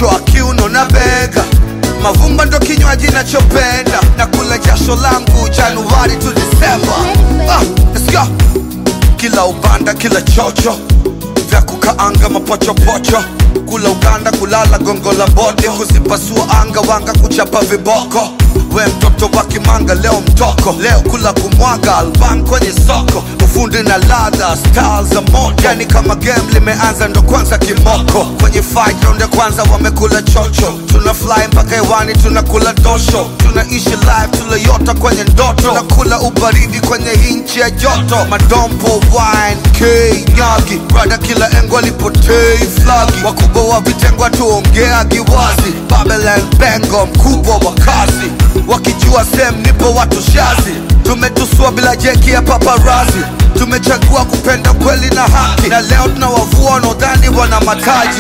kichwa kiuno na bega mavumba ndo kinywaji nachopenda na kula jasho langu januari tu disemba ah, let's go kila ubanda kila chocho vya kukaanga mapochopocho kula uganda kulala gongo la bote kuzipasua anga wanga kuchapa viboko we mtoto wa kimanga leo mtoko leo kula kumwaga alban kwenye soko ufundi na ladha style za moto yani kama game limeanza ndo kwanza kimoko kwenye fight round ya kwanza wamekula chocho tuna fly mpaka hewani tunakula dosho tunaishi live tulayota kwenye ndoto tunakula ubaridi kwenye hinchi ya joto madompo wine k nyagi brada kila engo alipotei flagi wakubwa wa vitengo tuongea giwazi babylon bengo mkubwa wa kazi wakijua sem nipo watu shazi tumetusua bila jeki ya paparazi tumechagua kupenda kweli na haki na leo tunawavua wanaodhani wana mataji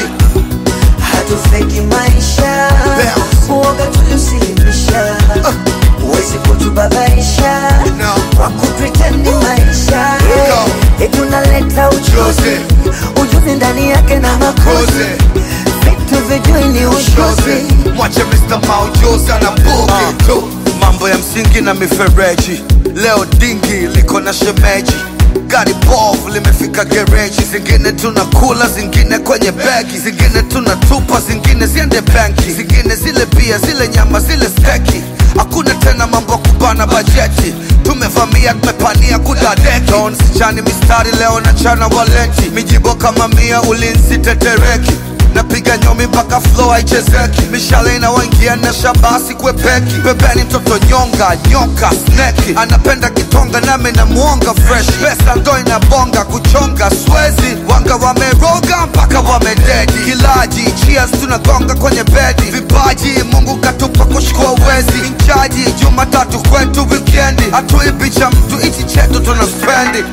hatufeki maisha Bounce. uoga tuliusilimisha uwezi kutubabaisha No. kwa kupretendi maisha Go. etunaleta uchozi ujuzi ndani yake na makozi Koze. vitu vijui ni Shozi. ushozi mwache Mr. Maujuzi ana bugi tu mambo ya msingi na mifereji leo dingi liko na shemeji gari bovu limefika gereji zingine tunakula zingine kwenye begi zingine tunatupa zingine ziende benki zingine zile bia zile nyama zile steki hakuna tena mambo ya kubana bajeti tumevamia tumepania kudadeki Don sichani mistari leo na chana waleti mijibo kama mia ulinzi tetereki napiga nyomi mpaka flow haichezeki mishale inawaingia na shabasi kwepeki pembeni mtoto nyonga nyoka sneki anapenda kitonga nami namuonga fresh pesa ndo inabonga kuchonga swezi wanga wameroga mpaka wamededi kilaji cheers tunagonga kwenye bedi vipaji mungu katupa kushukua wezi inchaji jumatatu kwetu wikendi hatuibi cha mtu ichi chetu tuna spendi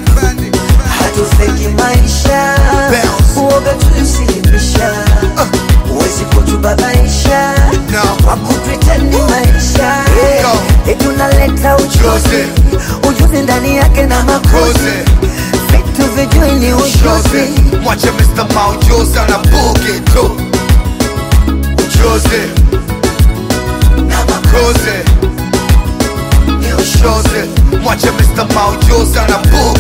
hatufeki maisha Bounce. uoga tuliusilimisha uwezi kutubabaisha No. kwa kupretendi maisha Go. etunaleta uchozi ujuzi ndani yake na makozi Koze. vitu vijui ni ushozi Jozi Mwache Mr. Maujuzi ana bugi tu Jozi na makozi Koze ni ushozi Jozi Mwache Mr. Maujuzi ana bugi